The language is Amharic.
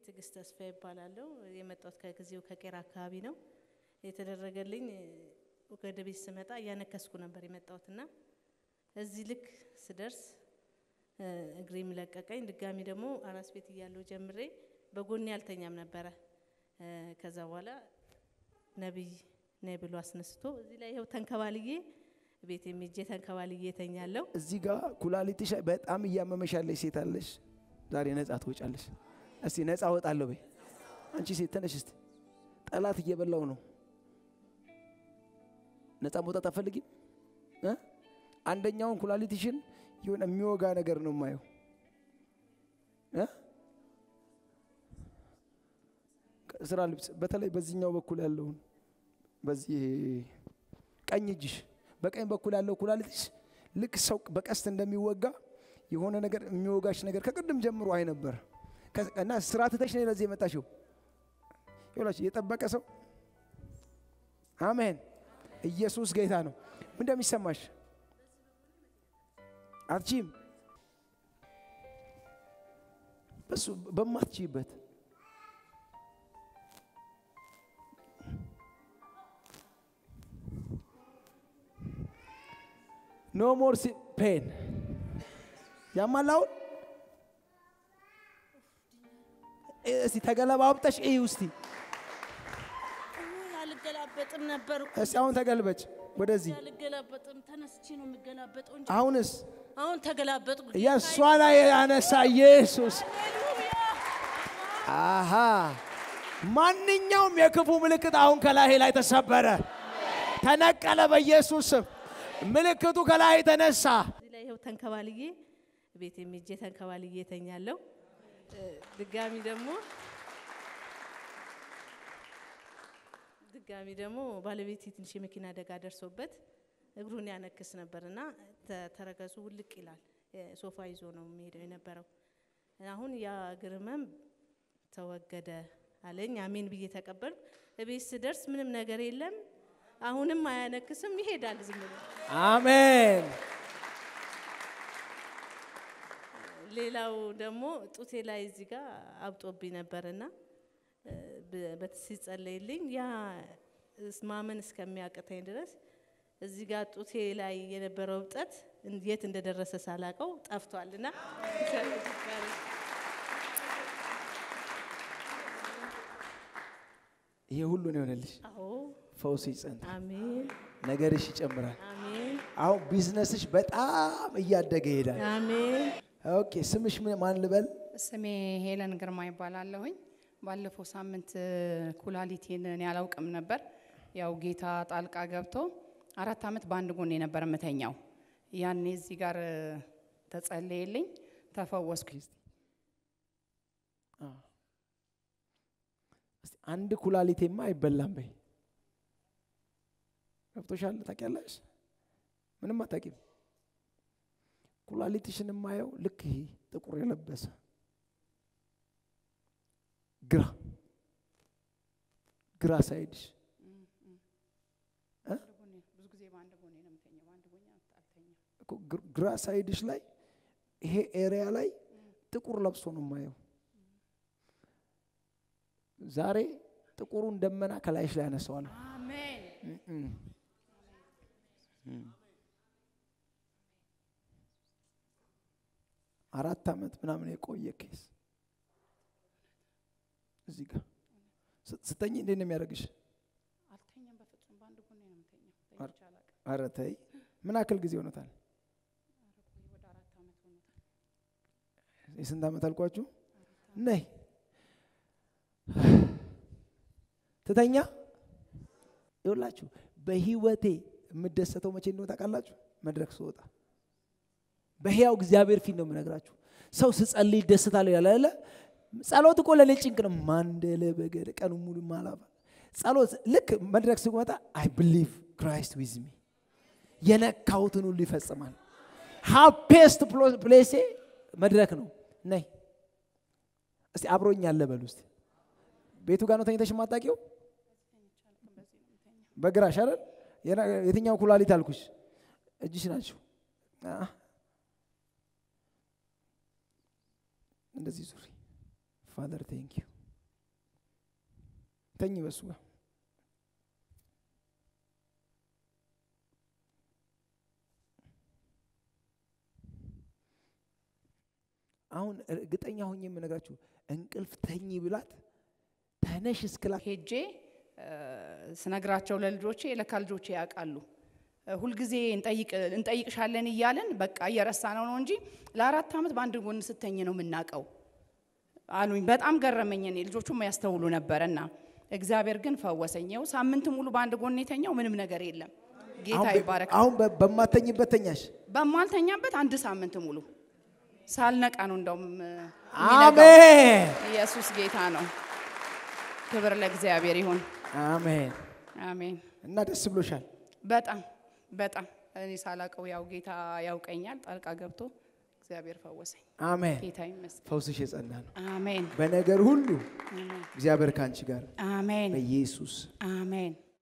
ትዕግስት ተስፋ ይባላለሁ። የመጣሁት ከጊዜው ከቄራ አካባቢ ነው። የተደረገልኝ ወደ ቤት ስመጣ እያነከስኩ ነበር የመጣሁት እና እዚህ ልክ ስደርስ እግሬም ለቀቀኝ። ድጋሚ ደግሞ አራስ ቤት እያለሁ ጀምሬ በጎኔ አልተኛም ነበረ። ከዛ በኋላ ነቢይ ነይ ብሎ አስነስቶ እዚህ ላይ ይኸው ተንከባልዬ ቤት የሚጄ ተንከባልዬ ተኛለሁ። እዚህ ጋር ኩላሊትሽ በጣም እያመመሽ ያለሽ ሴት አለሽ። ዛሬ ነጻ ትወጫለሽ። እስቲ ነጻ እወጣለሁ በይ። አንቺ ሴት ተነሽ እስቲ። ጠላት እየበላው ነው። ነጻ መውጣት አትፈልጊም? እ? አንደኛውን ኩላሊትሽን የሆነ የሚወጋ ነገር ነው የማየው እ? ስራ ልብስ በተለይ በዚህኛው በኩል ያለውን በዚህ ቀኝ እጅሽ በቀኝ በኩል ያለው ኩላሊትሽ ልክ ሰው በቀስት እንደሚወጋ የሆነ ነገር የሚወጋሽ ነገር ከቅድም ጀምሮ አይ ነበር እና ስራ ትተሽ ነው ለዚህ የመጣሽው። ይኸውላችሁ የጠበቀ ሰው አሜን። ኢየሱስ ጌታ ነው። ምን እንደሚሰማሽ አትችይም። በሱ በማትችይበት ኖ ሞር ፔን ያማላውን እስቲ ተገለባብጠሽ እዩ እስቲ አልገላበጥም ነበር እኮ እስቲ አሁን ተገልበጭ ወደዚህ አልገላበጥም። ተነስቼ ነው የምገላበጠው እንጂ አሁንስ አሁን ተገላበጥኩ። የእሷ ላይ ያነሳ ኢየሱስ አሃ ማንኛውም የክፉ ምልክት አሁን ከላይ ላይ ተሰበረ፣ ተነቀለ በኢየሱስ ስም። ምልክቱ ከላይ ተነሳ። እዚህ ላይ ይኸው ተንከባልዬ ቤት የሚጄ ተንከባልዬ ተኛለሁ። ድጋሚ ደግሞ ድጋሚ ደግሞ ባለቤቴ ትንሽ የመኪና አደጋ ደርሶበት እግሩን ያነክስ ነበርና ተ- ተረከዙ ውልቅ ይላል። ሶፋ ይዞ ነው የሚሄደው የነበረው። አሁን ያ እግር ህመም ተወገደ አለኝ። አሜን ብዬ ተቀበልኩ። እቤት ስደርስ ምንም ነገር የለም። አሁንም አያነክስም፣ ይሄዳል ዝም ብሎ። አሜን። ሌላው ደግሞ ጡቴ ላይ እዚህ ጋር አብጦብኝ ነበርና ብ- ሲጸለይልኝ ያ እስ- ማመን እስከሚያቅተኝ ድረስ እዚህ ጋር ጡቴ ላይ የነበረው እብጠት እን- የት እንደደረሰ ሳላቀው ጠፍቷልና ይሄ ሁሉ ነው የሆነልሽ። አዎ ፈውስ ይጸንት፣ አሜን ነገርሽ ይጨምራል። አሜን አሁን ቢዝነስሽ በጣም እያደገ ይሄዳል። አሜን ኦኬ ስምሽ ምን- ማን ልበል? ስሜ ሄለን ግርማ ይባላለሁኝ። ባለፈው ሳምንት እ፣ ኩላሊቴን እኔ አላውቅም ነበር። ያው ጌታ ጣልቃ ገብቶ አራት ዓመት በአንድ ጎን የነበር ምተኛው። ያኔ እዚህ ጋር እ፣ ተጸለየልኝ፣ ተፈወስኩ። አዎ። እስቲ አንድ ኩላሊቴማ አይበላም በይ። ገብቶሻል? ታውቂያለሽ? ምንም አታውቂም። ኩላሊትሽን የማየው ልክ ይሄ ጥቁር የለበሰ ግራ ግራ ሳይድሽ ብዙ ጊዜ በአንድ ጎን ነው የምተኛው፣ በአንድ ጎን አልተኛም። እኮ ግር- ግራ ሳይድሽ ላይ ይሄ ኤሪያ ላይ ጥቁር ለብሶ ነው የማየው። ዛሬ ጥቁሩን ደመና ከላይሽ ላይ ያነሳዋለሁ። አሜን እም። እም። አራት ዓመት ምናምን የቆየ ኬስ እዚህ ጋር ስ- ስተኝ እንዴት ነው የሚያደርግሽ? አልተኛም፣ በፍጹም በአንድ ጎን ነው የምተኛው። አር- ተኝቼ አላውቅም። ኧረ ተይ። ምን ያክል ጊዜ ሆኖታል? ወደ አራት ዓመት ሆኖታል። የስንት ዓመት አልኳችሁ? ነይ ትተኛ። ይኸውላችሁ በህይወቴ የምደሰተው መቼ እንደሆነ ታውቃላችሁ? መድረክ ስወጣ በሕያው እግዚአብሔር ፊት ነው የምነግራችሁ። ሰው ስጸልይ ይደሰታለሁ ያለ አይደለ? ጸሎት እኮ ለእኔ ጭንቅ ነው። ማንደለ በገደ ቀኑ ሙሉ ማላባ ጸሎት ልክ መድረክ ስመጣ አይ ብሊቭ ክራይስት ዊዝ ሚ የነካሁትን ሁሉ ይፈጽማል። ሃፔስት ፕሌሴ መድረክ ነው። ነይ እስቲ አብሮኝ ያለ በሉ እስቲ ቤቱ ጋር ነው ተኝተሽ የማታውቂው? በግራሽ አይደል? የና- የትኛው ኩላሊት አልኩሽ? እጅሽ ናቸው። አህ። እንደዚህ ዙሪ ፋዘር ቴንክ ዩ ተኝ በሱ ጋር አሁን እርግጠኛ ሆኜ የምነግራችሁ እንቅልፍ ተኝ ብላት ተነሽ እስክላት ሄጄ እ፣ ስነግራቸው ለልጆቼ ለካ ልጆቼ ያውቃሉ። እ፣ ሁልጊዜ እንጠይቅ እንጠይቅሻለን እያለን በቃ እየረሳ ነው ነው እንጂ ለአራት ዓመት በአንድ ጎን ስተኝ ነው የምናውቀው አሉኝ። በጣም ገረመኝ። እኔ ልጆቹም ያስተውሉ ነበረና እግዚአብሔር ግን ፈወሰኝ። ይኸው ሳምንት ሙሉ በአንድ ጎን የተኛው ምንም ነገር የለም። ጌታ አሁን በ- ይባረክ። አሁን በ- በማተኝበት ተኛሽ በማልተኛበት አንድ ሳምንት ሙሉ ሳልነቃ ነው እንደውም እ፣ የሚነጋው። አሜን ኢየሱስ ጌታ ነው። ክብር ለእግዚአብሔር ይሁን። አሜን አሜን። እና ደስ ብሎሻል በጣም በጣም እኔ ሳላቀው ያው ጌታ ያውቀኛል። ጣልቃ ገብቶ እግዚአብሔር ፈወሰኝ። አሜን ጌታ ይመስገን። ፈውስሽ የጸና ነው አሜን በነገር ሁሉ እግዚአብሔር ከአንቺ ጋር አሜን በኢየሱስ አሜን